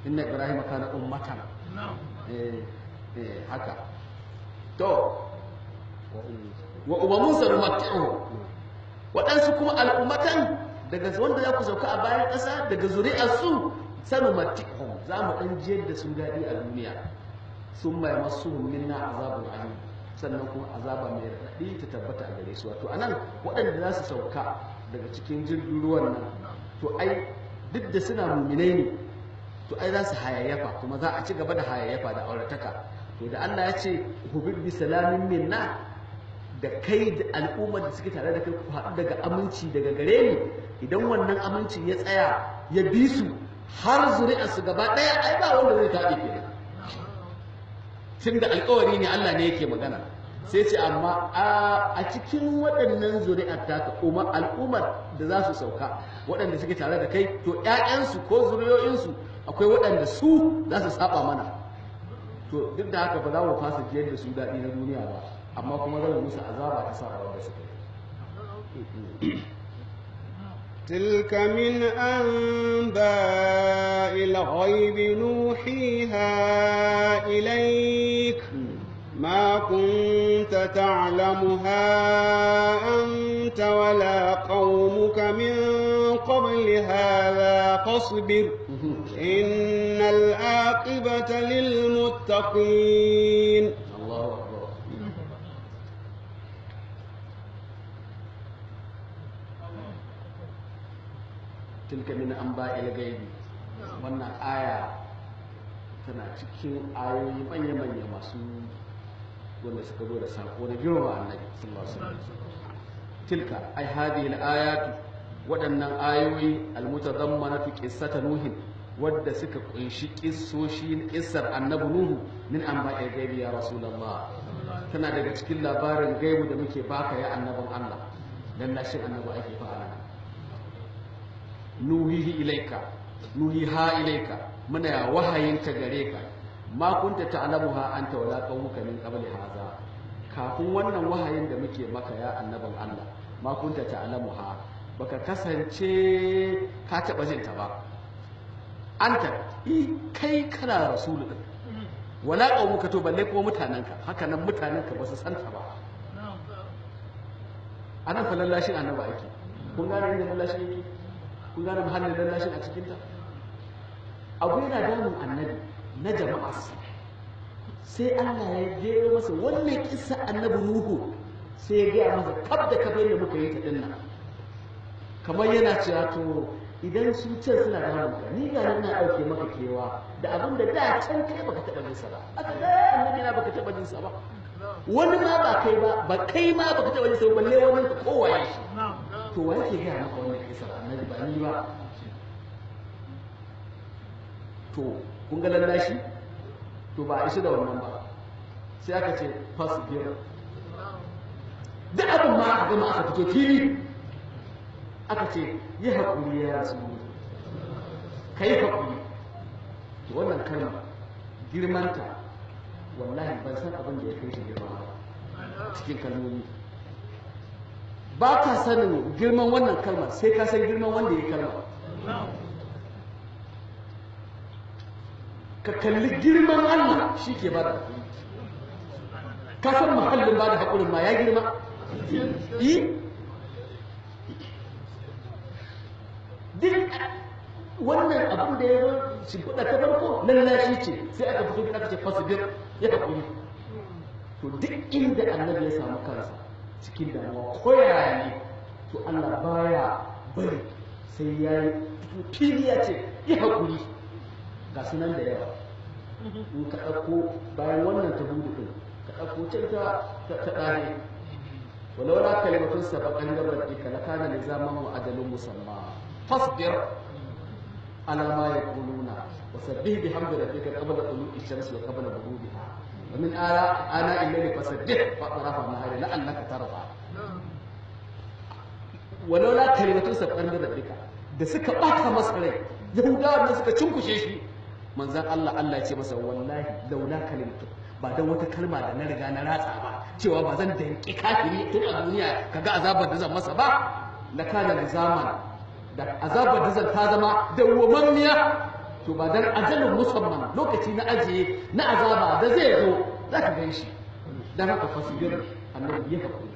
inna ibrahima kana ummatan eh eh haka to wa umamun sanumatti'uhu waɗansu kuma al'ummatan daga wanda za ku sauka a bayan ƙasa daga zuri'arsu sanumatti'uhum za mu ɗan jiyar da su daɗi a duniya sun mai masu minna azabun alim sannan kuma azaba mai raɗaɗi ta tabbata a gare su wato anan waɗanda za su sauka daga cikin jirgin ruwan nan to ai duk da suna muminai ne to ai za su hayayyafa kuma za a ci gaba da hayayyafa da aurataka to da Allah ya ce hubib bi salamin minna da kai da al'ummar da suke tare da kai ku haɗu daga aminci daga gare ni idan wannan amincin ya tsaya ya bi su har zuri'arsu gaba ɗaya ai ba wanda zai taɓe kenan tun da alkawari ne Allah ne yake magana sai ce amma a cikin waɗannan zuri'ar taka umar al'ummar da za su sauka waɗanda suke tare da kai to ƴaƴansu ko zuriyoyinsu akwai waɗanda su za su saba mana to duk da haka ba za mu fasa jiyar da su daɗi na duniya ba amma kuma zan musu azaba ta saba wanda suka yi تلك من أنباء الغيب نوحيها إليك ما كنت تعلمها أنت ولا قومك من قبل هذا فاصبر إن العاقبة للمتقين الله أكبر tilka min anba'il gaibi wannan aya tana cikin ayoyi manya-manya masu wanda suka zo da sako da girma annabi sallallahu alaihi wasallam tilka ai hadhihi al-ayatu waɗannan ayoyi al-mutadammanatu qissata nuhin wadda suka kunshi kissoshi kissar annabi nuhu min anba'il gaibi ya rasulullah tana daga cikin labarin gaibu da muke baka ya annabin Allah dan lashin annabi ake fara nuhihi ilaika nuhiha ilaika muna ya wahayinta gare ka ma kunta ta'lamuha anta wala qaumuka min qabli hadha kafin wannan wahayin da muke maka ya annabin Allah ma kunta ta'lamuha baka kasance ka taba jin ta ba anta i kai kana rasulu din wala qaumuka to balle kuma mutananka haka nan mutananka ba su san ta ba anan fa lallashin annabi ake kun gane inda lallashin yake kun gane muhallin lallashin a cikinta abu yana damun annabi na jama'arsa sai Allah ya jero masa wannan kissa annabi Nuhu sai ya gaya masa kaf da kaf yadda muka yi ta dinnan kamar yana cewa to idan su ce suna da hannu ni ga nan na dauke maka kewa da abin da da can kai baka taba jin sa ba aka ga annabi na baka taba jin sa ba wani ma ba kai ba ba kai ma baka taba jin sa ba balle wani ka kowaye shi to wa yake gaya maka wannan kissa annabi ba ni ba to kun ga lallashi to ba a ishi da wannan ba sai aka ce fasbir duk abin ma aka gama aka fito fili aka ce yi haƙuri ya rasu ka yi haƙuri to wannan kalma girmanta wallahi ban san abin da ya kai shi girma ba cikin kalmomi ba ka sanin girman wannan kalmar sai ka san girman wanda ya kalma ka kalli girman Allah shi ke ba da haƙuri ka san muhallin ba da haƙurin ma ya girma yi duk wannan abin da ya zo shimfiɗa ta farko lallashi ce sai aka fito aka ce fasibir ya haƙuri to duk inda annabi ya samu kansa cikin damuwa ko yaya ne to Allah baya bari sai ya yi fili ya ce ya haƙuri ga sunan da yawa in ka ɗauko bayan wannan ta hudu ɗin ka ɗauko can ta ta ɗare walau la kalimatun sabaqan min rabbika lakana lizaman wa ajalun musamma fasbir ala ma yaquluna wa sabbih bihamdi rabbika qabla tulu'i shamsi wa qabla ghurubiha wa min ala ana illayli fasabbih wa tarafa nahari la'allaka tarda walau la kalimatun sabaqan min rabbika da suka bata masa rai yahudawa da suka cinkushe shi manzan Allah Allah ya ce masa wallahi laula kalimatu ba dan wata kalma da na riga na ratsa ba cewa ba zan danki kafiri tun a duniya kaga azabar da zan masa ba la kana da zaman da azabar da zan ta zama dawwamammiya to ba dan ajalin musamman lokaci na ajiye na azaba da zai zo za ka gan shi dan haka fasbir annabi ya hakuri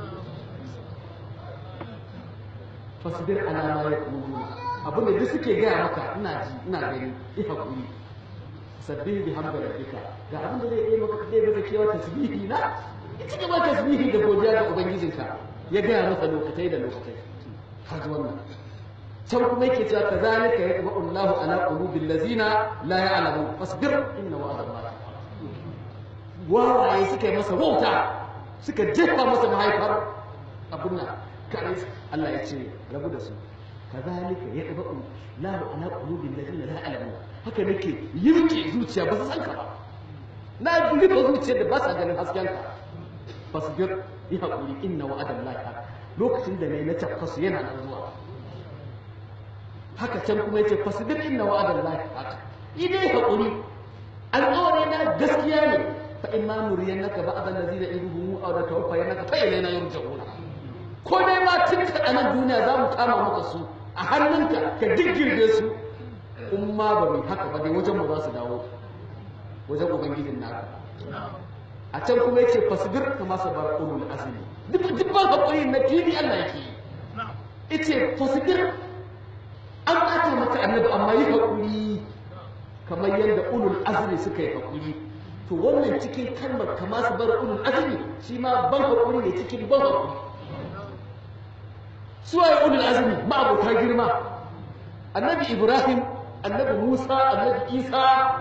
fasbir ala ma yaqulun abinda duk suke gaya maka ina ji ina gani ya hakuri sabbihi bihamdi rabbika ga abin da zai yi maka zai maka kewa tasbihi na ita gaba tasbihi da godiya ga ubangijinka ya gaya masa lokatai da lokatai har wannan can kuma yake cewa kazalika yatba'u Allahu ala qulubil ladzina la ya'lamun fasbir inna wa'da Allah wawaye suka yi masa wauta suka jefa masa mahaifar abun nan kare Allah ya ce rabu da su kazalika yatba'u Allahu ala qulubil ladzina la ya'lamun haka nake yirke zuciya ba su san ka ba na rufe zuciyar da ba sa ganin hasken ka fasbir yi haƙuri inna wa'adan lahi lokacin da ne na tafkasu yana nan zuwa haka can kuma yace fasbir inna wa'adan lahi haka idai haƙuri alƙawari na gaskiya ne fa in ma nuriyannaka ba'd allazina iduhum aw da tawaffayannaka fa ilayna yurja'un ko dai ma tun ka a nan duniya za mu kama maka su a hannunka ka diggirge su in ma ba mu haka ba dai wajen mu za su dawo wajen ubangijin naka a can kuma yace fasbir kama sabar ulul azmi duk dubban hakuri na fili Allah yake yi yace fasbir an ɓata maka annabi amma yi hakuri kamar yadda ulul azmi suka yi hakuri to wannan cikin kalmar kama sabar ulul azmi shi ma ban hakuri ne cikin ban hakuri suwaye ulul azmi ma'abota girma annabi ibrahim annabi musa annabi isa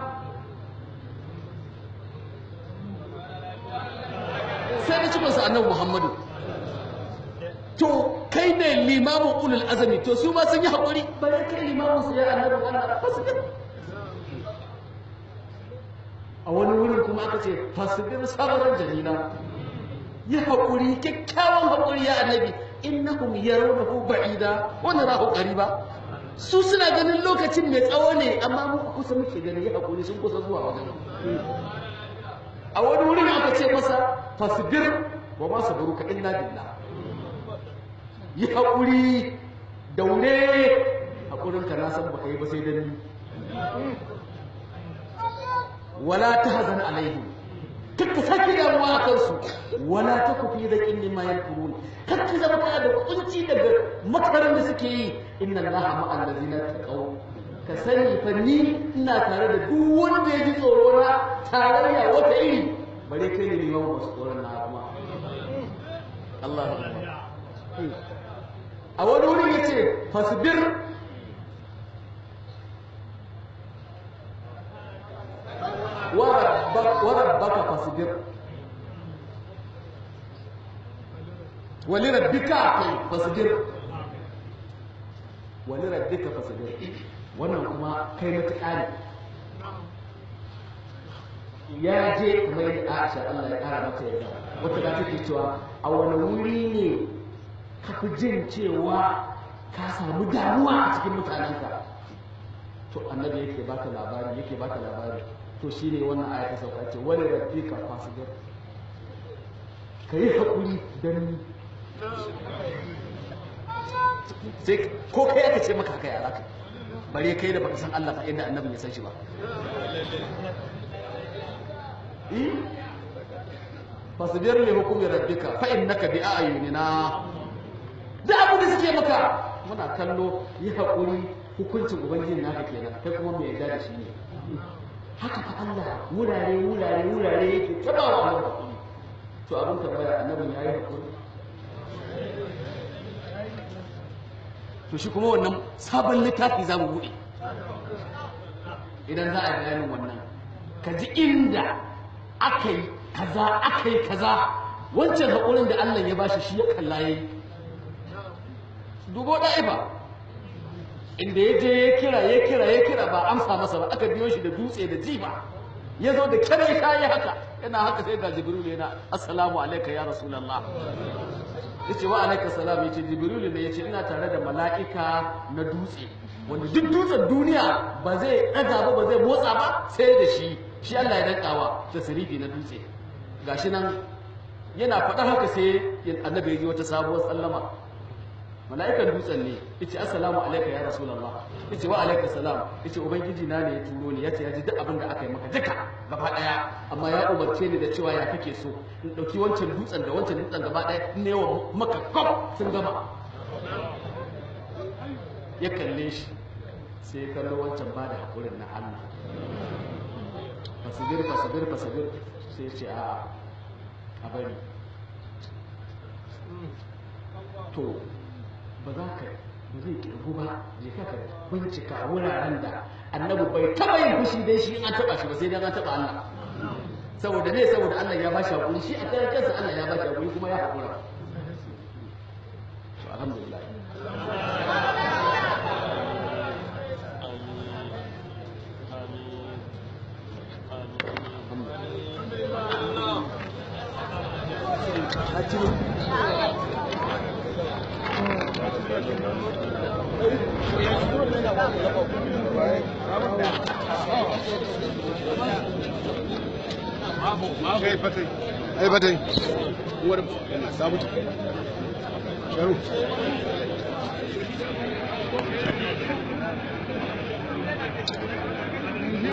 sai da cikinsu annabi Muhammadu. To, kai ne limamin ulul azami, to su ma sun yi haƙuri, bare kai limamin su ya annabi wannan fasibir. A wani wurin kuma aka ce, fasibir sabarar jamila. Yi haƙuri, kyakkyawan haƙuri ya annabi, innahum yarawnahu ba'ida wa narahu qariba. Su suna ganin lokacin mai tsawo ne, amma mu kusa muke ganin yi haƙuri sun kusa zuwa wajen. a wani wurin aka ce masa fasbir wa ma sabruka illa billah yi haƙuri daure haƙurin ka na san baka yi ba sai dan ni wala tahzan alaihim kakka sake damuwa a kansu wala taku fi zaqin mimma yankurun kakka zama kana da kunci daga makaran da suke yi inna allaha ma'al ladzina taqaw ka sani fa ni ina tare da duk wanda ya ji tsoro na tarayya wata iri bare kai ne liman wasu tsoron na kuma Allah a wani wurin ya ce fasbir wa rabbaka fasbir wali rabbika kai fasbir wali rabbika fasbir wannan kuma kai matuƙa ne ya je kamar yadda Aisha Allah ya ƙara mata yadda wata da take cewa a wani wuri ne ka fi jin cewa ka samu damuwa a cikin mutanenka to annabi yake baka labari yake baka labari to shine wannan aya ta sauka ce wani rabbika fasbir ka yi haƙuri don ni sai ko kai aka ce maka haka ya zaka bare kai da baka san Allah fa inda annabi ya san shi ba eh fasbir li hukmi rabbika fa innaka bi a'yunina da abu da suke maka muna kallo yi hakuri hukuncin ubangiji naka kenan kai kuma mai yarda da shi ne haka fa Allah wurare wurare wurare yake tabawa Allah hakuri to abin tambaya annabin yayi hakuri to shi kuma wannan sabon littafi za mu buɗe idan za a yi bayanin wannan ka ji inda aka yi kaza aka yi kaza wancan haƙurin da Allah ya bashi shi ya kalla ya yi dubo ɗa'ifa inda ya je ya kira ya kira ya kira ba amsa masa ba aka biyo shi da dutse da jifa ya zo da kare kayi haka yana haka sai ga jibril yana assalamu alaika ya rasulullah yace wa alaika salam yace jibril ne yace ina tare da mala'ika na dutse wanda duk dutsen duniya ba zai daga ba ba zai motsa ba sai da shi shi Allah ya dankawa da sirifi na dutse gashi nan yana faɗa haka sai annabi ya ji wata sabuwar sallama mala'ikan dutsen ne yace assalamu alayka ya rasulullah yace wa alayka salam yace ubangiji na ne ya turo ni yace ya ji duk abin da aka yi maka duka gaba daya amma ya umarce ni da cewa ya kake so in dauki wancan dutsen da wancan dutsen gaba daya in ne wa maka kop sun gama ya kalle shi sai ya kallo wancan ba da hakurin na Allah fasabir fasabir fasabir sai ya ce a a bari to ba za ka ba zai kirgu ba je ka ka bincika wuraren da annabi bai taba yin fushi dai shi in an taba shi ba sai dan an taba Allah saboda ne saboda Allah ya bashi hakuri shi a karan kansa Allah ya bashi hakuri kuma ya hakura to alhamdulillah kai fatai ai fatai uwar sabuta sharu